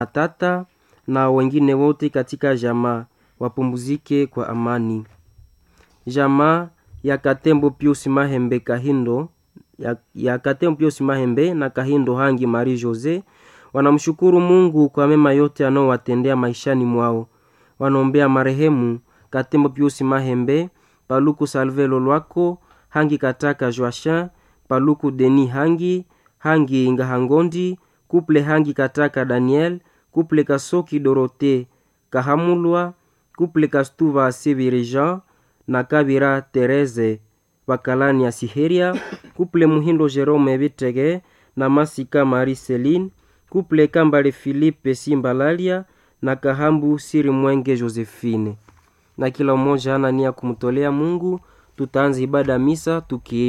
tata na wengine wote katika jamaa wapumzike kwa amani. Jamaa ya Katembo Pius Mahembe Kahindo ya, ya Katembo Pius Mahembe na Kahindo Hangi Marie Jose wanamshukuru Mungu kwa mema yote anaowatendea maishani mwao. Wanaombea marehemu Katembo Pius Mahembe, Paluku Salve Lolwako, Hangi Kataka Joachin, Paluku Deni Hangi, Hangi Ngahangondi, Kuple Hangi Kataka Daniel, Kuple Kasoki Dorote Kahamulwa, Kuple Kastuva Sibiri Jean na Kabira Tereze Bakalani ya Siheria, Kuple Muhindo Jerome Bitege na Masika Marie Celine, Kuple Kambale Philippe Simbalalia na Kahambu Siri Mwenge Josephine. Na kila mmoja ana nia kumtolea Mungu. Tutaanza ibada misa tuki